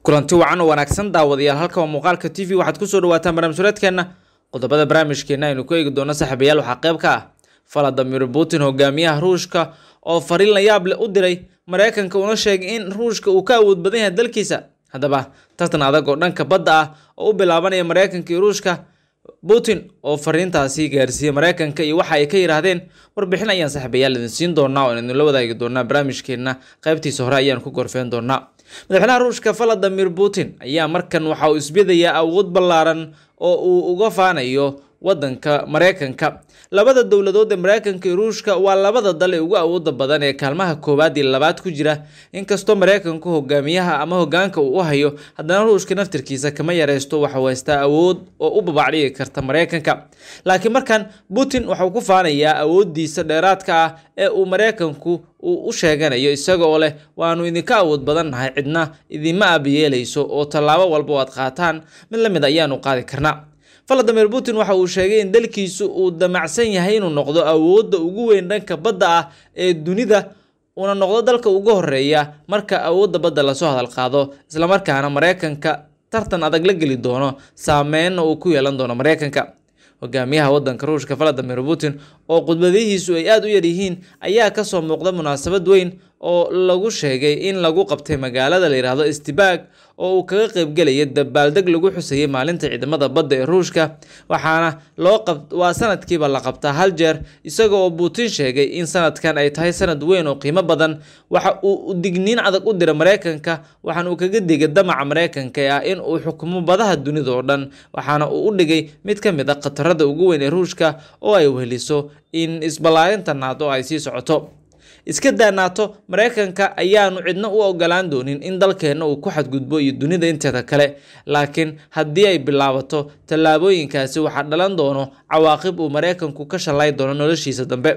kulanti wacan oo wanaagsan daawadayaal halka waa muuqaalka t v waxaad kusoo dhawaataan barnaamij sureedkeenna qodobada barnaamijkeena aynu ku eegi doono saaxiibayaal waxaa qayb ka ah valadimir putin hogaamiyaha ruushka oo fariin la yaab leh u diray mareykanka una sheegay in ruushka uu ka awood badan yahay dalkiisa haddaba tartan adag oo dhanka badda ah oo u bilaabanaya mareykanka iyo ruushka putin oo fariintaasi gaarsiiyey mareykanka iyo waxa ay ka yidhaahdeen warbixin ayaan saaxiibayaal idin siin doonaa oo idinla wadaagi doonaa barnaamijkeena qaybtiisa hore ayaan ku gorfeen doonaa madaxweynaha ruushka valadimir putin ayaa markan waxa uu isbidayaa awood ballaaran oo uu uga faanayo wadanka mareykanka labada dowladood ee mareykanka iyo ruushka waa labada dal ee ugu awooda badan ee kaalmaha koowaad iyo labaad ku jira inkastoo mareykanku hogaamiyaha ama hogaanka uu u hayo haddana ruushka naftirkiisa kama yareysto waxuu haystaa awood oo u babacdhigi karta mareykanka laakiin markan putin waxuu ku faanayaa awoodiisa dheeraadka ah ee uu mareykanku uu u sheeganayo isaga oo leh waanu idinka awood badan nahay cidna idinma aabayeelayso oo tallaabo walba oo aad qaataan mid la mid ayaanu qaadi karnaa valadimir putin waxa uu sheegay in dalkiisu uu damacsan yahay inuu noqdo awoodda ugu weyn dhanka badda ah ee dunida uuna noqdo dalka ugu horeeya marka awoodda badda lasoo hadal qaado islamarkaana mareykanka tartan adag la geli doono saameynna uu ku yeelan doono mareykanka hogaamiyaha wadanka ruushka valadimir putin oo khudbadihiisu ay aada u yaryihiin ayaa kasoo muuqda munaasabad weyn oo lagu sheegay in lagu qabtay magaalada la yidhaahdo stibag oo uu kaga qeybgelaya dabaaldeg lagu xusayay maalinta ciidamada badda ee ruushka waxaana loo qab waa sanadkiiba la qabtaa hal jeer isaga oo putin sheegay in sanadkan ay tahay sanad weyn oo qiimo badan waxa uu digniin adag u diray mareykanka waxaana uu kaga digay damaca mareykanka ee ah in uu xukumo badaha dunida oo dhan waxaana uu u dhigay mid ka mid a khatarada ugu weyn ee ruushka oo ay weheliso in isballaarinta naado ay sii socoto iska daa naato mareykanka ayaanu cidna u ogolaan doonin in dalkeenna uu ku xadgudbo iyo dunida inteeda kale laakiin haddii ay bilaabato tallaabooyinkaasi waxaa dhalan doono cawaaqib uu mareykanku ka shallay doono noloshiisa dambe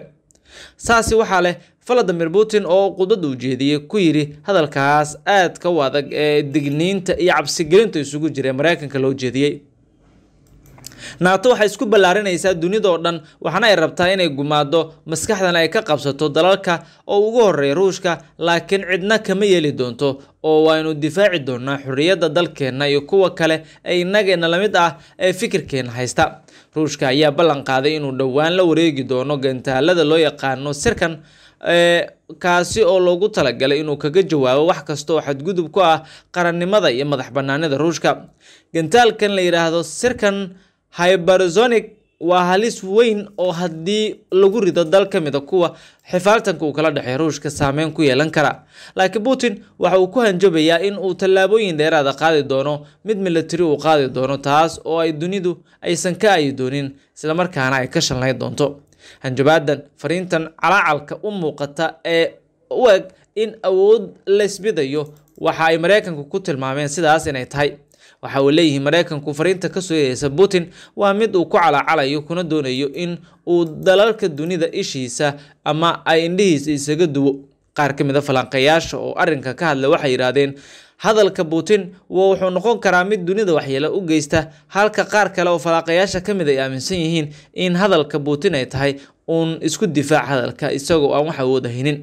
saasi waxaa leh valadimir putin oo khudbad uu jeediyey ku yidhi hadalkaas aadka u adag ee digniinta iyo cabsigelinta isugu jira ee mareykanka loo jeediyey naato waxay isku ballaarinaysaa dunida oo dhan waxaana ay rabtaa inay gumaado maskaxdan ay ka qabsato dalalka oo ugu horeeya ruushka laakiin cidna kama yeeli doonto oo waynu difaaci doonaa xorriyadda dalkeenna iyo kuwa kale ee innageena lamid ah ee fikirkeena haysta ruushka ayaa ballan qaaday inuu dhowaan la wareegi doono gantaalada loo yaqaano sirkan kaasi oo loogu talagalay inuu kaga jawaabo wax kasta oo xadgudub ku ah qarannimada iyo madax banaanida ruushka gantaalkan la yidhaahdo sirkan hybersonic waa halis weyn oo haddii lagu rido dal ka mid a kuwa xifaaltanka uu kala dhexeey ruushka saameyn ku yeelan kara laakiin putin waxa uu ku hanjabayaa in uu tallaabooyin dheeraada qaadi doono mid militari uu qaadi doono taas oo ay dunidu aysan ka ayi doonin islamarkaana ay ka shanlayn doonto hanjabaadan fariintan calaacalka u muuqata ee u eg in awood laysbidayo waxa ay mareykanku ku tilmaameen sidaas inay tahay waxa uu leeyihi mareykanku fariinta kasoo yeeyeysa putin waa mid uu ku calaacalayo kuna doonayo in uu dalalka dunida ishiisa ama ay indhihiisa isaga duwo qaar ka mid a falanqeeyaasha oo arrinka ka hadla waxay yidhaahdeen hadalka putin wuxuu noqon karaa mid dunida waxyeelo u geysta halka qaar kale oo falanqeeyaasha ka mid ay aaminsan yihiin in hadalka putin ay tahay uun isku difaac hadalka isagoo aan wax awood haynin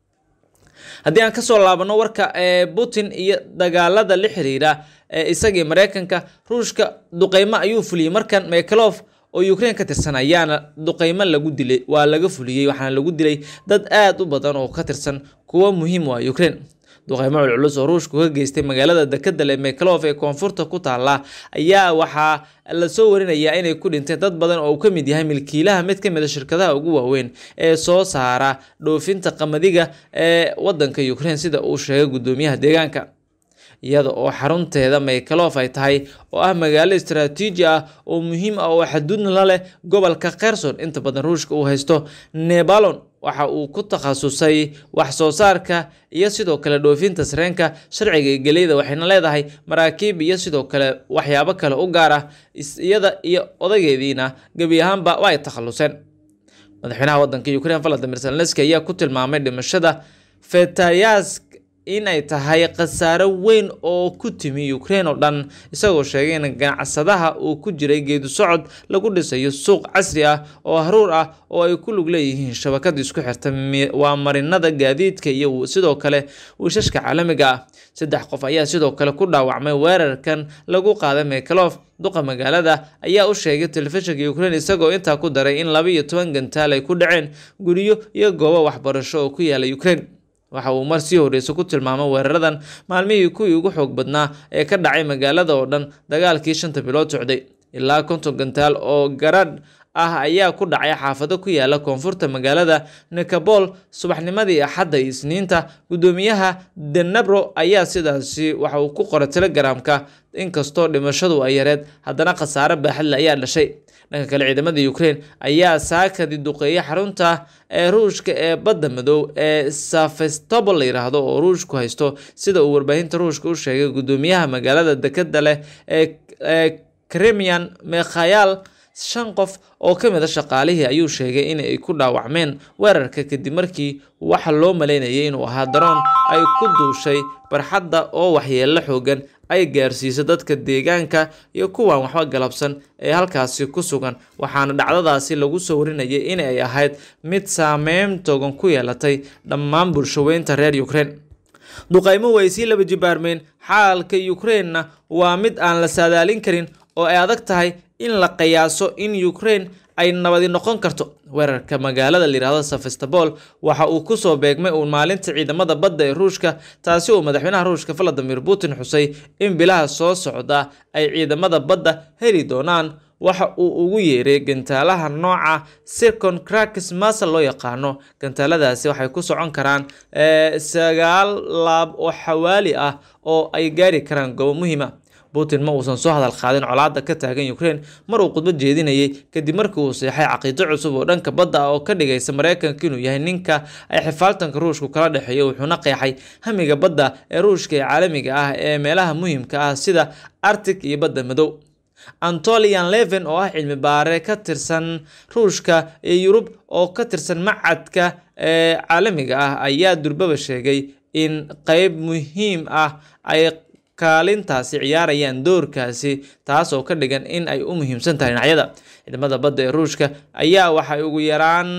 haddii aan kasoo laabano warka ee putin iyo dagaalada la xiriira ee isagii mareykanka ruushka duqeymo ayuu fuliyey markan mekalof oo ukraine ka tirsan ayaana duqeymo lagu dilay waa laga fuliyey waxaana lagu dilay dad aada u badan oo ka tirsan kuwo muhiim u ah ukraine duqeymo culculus oo ruushku ka geystay magaalada dekadal ee mekalof ee koonfurta ku taala ayaa waxaa lasoo warinayaa inay ku dhinteen dad badan oo uu ka mid yahay milkiilaha mid ka mid a shirkadaha ugu waaweyn ee soo saara dhoofinta qamadiga ee wadanka ukraine sida uu sheegay guddoomiyaha deegaanka iyada oo xarunteeda mekalof ay tahay oo ah magaalo istaraatiiji ah oo muhiim ah oo xaduudna la leh gobolka kherson inta badan ruushka uu haysto nebalon waxa uu ku takhasusay wax soo saarka iyo sidoo kale dhoofinta sareenka sharciga ee geleyda waxayna leedahay maraakiib iyo sidoo kale waxyaabo kale u gaar ah iyada iyo odageediina gebi ahaanba waa ay takhaluseen madaxweynaha wadanka ukraine valadimir zelenski ayaa ku tilmaamay dhimashada fetayas inay tahay khasaaro weyn oo ku timi ukraine oo dhan isagoo sheegay in ganacsadaha uu ku jiray geedu socod lagu dhisayo suuq casri ah oo haruur ah oo ay ku lug leeyihiin shabakada isku xirta waa marinada gaadiidka iyo sidoo kale wiishashka caalamiga ah saddex qof ayaa sidoo kale ku dhaawacmay weerarkan lagu qaaday mekalof duqa magaalada ayaa u sheegay telefishinka ukraine isagoo intaa ku daray in laba iyo toban gantaal ay ku dhaceen guryo iyo goobo waxbarasho oo ku yaala ukraine waxa uu mar sii horreysa ku tilmaamay weeraradan maalmihii kuwii ugu xoog badnaa ee ka dhacay magaalada oo dhan dagaalkii shanta bilood socday ilaa konton gantaal oo garadh ah ayaa ku dhacay xaafado ku yaala koonfurta magaalada nikabol subaxnimadii axadda iyo isniinta guddoomiyaha denabro ayaa sidaasi waxa uu ku qoray telegramka inkastoo dhimashadu ay yareed haddana khasaare baaxadle ayaa dhashay dhanka kale ciidamada ukraine ayaa saakadi duqeeyay xarunta ee ruushka ee badda madow ee safestobol la yiraahdo oo ruushku haysto sida uu warbaahinta ruushka u sheegay guddoomiyaha magaalada dekeda leh ee kremian mekhayal shan qof oo ka mid a shaqaalihii ayuu sheegay in ay ku dhaawacmeen weerarka kadib markii waxa loo maleynayay inuu ahaa daroon ay ku duushay barxadda oo waxyeello xoogan ay gaarsiisay dadka deegaanka iyo kuwan waxba galabsan ee halkaasi ku sugan waxaana dhacdadaasi lagu soo warinayay in ay ahayd mid saameyn togan ku yeelatay dhammaan bulshaweynta reer ukraine duqaymo way sii laba jibaarmeen xaalka ukrainena waa mid aan la saadaalin karin oo ay adag tahay in la qiyaaso in ukraine ay nabadi noqon karto weerarka magaalada layihahdo sefastobol waxa uu kusoo beegmay uun maalinta ciidamada badda ee ruushka taasi uu madaxweynaha ruushka valadimir putin xusay in bilaha soo socda ay ciidamada badda heli doonaan waxa uu ugu yeeray gantaalaha nooca sircon crakis masal loo yaqaano gantaaladaasi waxay ku socon karaan sagaal laab oo xawaali ah oo ay gaari karaan goobo muhiima putin ma uusan soo hadal qaadin colaadda ka taagan ukraine mar uu khudbad jeedinayay kadib markii uu seexay caqiido cusub oo dhanka badda ah oo ka dhigaysa maraykanka inuu yahay ninka ay xifaaltanka ruushku kala dhexeeyo wuxuuna qeexay hamiga badda ee ruushka ee caalamiga ah ee meelaha muhiimka ah sida arctic iyo badda madow antolian leven oo ah cilmi baare ka tirsan ruushka iyo yurub oo ka tirsan macadka ee caalamiga ah ayaa durbaba sheegay in qeyb muhiim ah ay kaalintaasi ciyaarayaan doorkaasi taas oo ka dhigan in ay u muhiimsan tahay dhinacyada ciidamada badda ee ruushka ayaa waxay ugu yaraan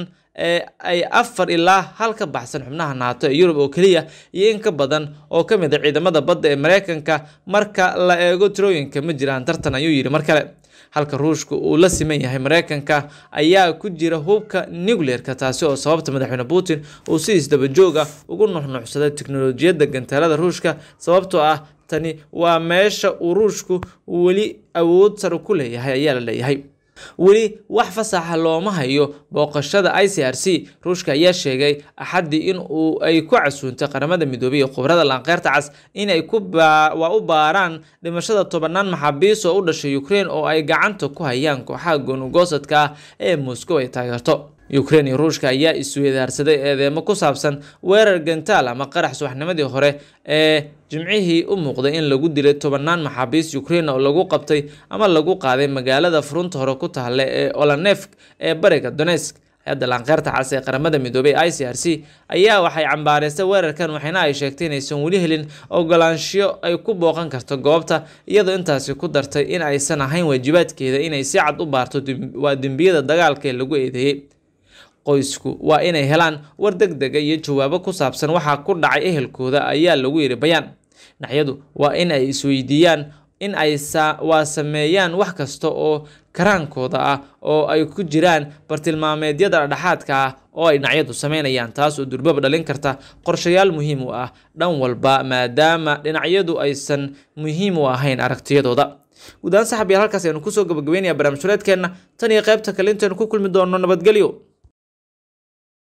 ay afar ilaa hal ka baxsan xubnaha naato ee yurub oo keliya iyo in ka badan oo ka mid a ciidamada badda ee maraykanka marka la eego tirooyinka ma jiraan tartan ayuu yidhi mar kale halka ruushka uu la siman yahay maraykanka ayaa ku jira hubka nucleerka taasi oo sababta madaxweyne putin uu si isdabajooga ugu nuxnuxsaday teknolojiyadda gantaalada ruushka sababtoo ah tani waa meesha uu ruushku weli awood sare ku leeyahay ayaa la leeyahay weli wax fasaxa looma hayo booqashada i c r c ruushka ayaa sheegay axaddii in uu ay ku casuuntay qaramada midoobay iyo khubrada laanqeyrta cas in ay waa u baaraan dhimashada tobanaan maxaabiis oo u dhashay ukraine oo ay gacanta ku hayaan kooxaha goonugoosadka ah ee moscow ay taageerto ukraine iyo ruushka ayaa isweydaarsaday eedeemo ku saabsan weerar gantaal ama qarax subaxnimadii hore ee jimcihii u muuqday in lagu dilay tobanaan maxaabiis ukraine oo lagu qabtay ama lagu qaaday magaalada furunta hore ku tahle ee olanefk ee bariga donesk hay-adda laanqeyrta cas ee qaramada midoobay i c r c ayaa waxay cambaareysay weerarkan waxayna ay sheegtay inaysan weli helin ogolaanshiyo ay ku booqan karto goobta iyadoo intaasi ku dartay in aysan ahayn waajibaadkeeda inay si cad u baarto waa dembiyada dagaalka ee lagu eedeeyey qoysku waa inay helaan war deg dega iyo jawaabo ku saabsan waxaa ku dhacay ehelkooda ayaa lagu yidhi bayaan dhinacyadu waa in ay isweydiiyaan in ay waa sameeyaan wax kasta oo karaankooda ah oo ay ku jiraan bartilmaameedyada dhexaadka ah oo ay dhinacyadu sameynayaan taas oo durbaba dhalin karta qorshayaal muhiim u ah dhan walba maadaama dhinacyadu aysan muhiim u ahayn aragtiyadooda guud ahaan saxab yaal halkaas aynu kusoo gabagabeynaya barnaamij hureedkeenna tan iyo qaybta kale intaynu ku kulmi doonno nabadgelyo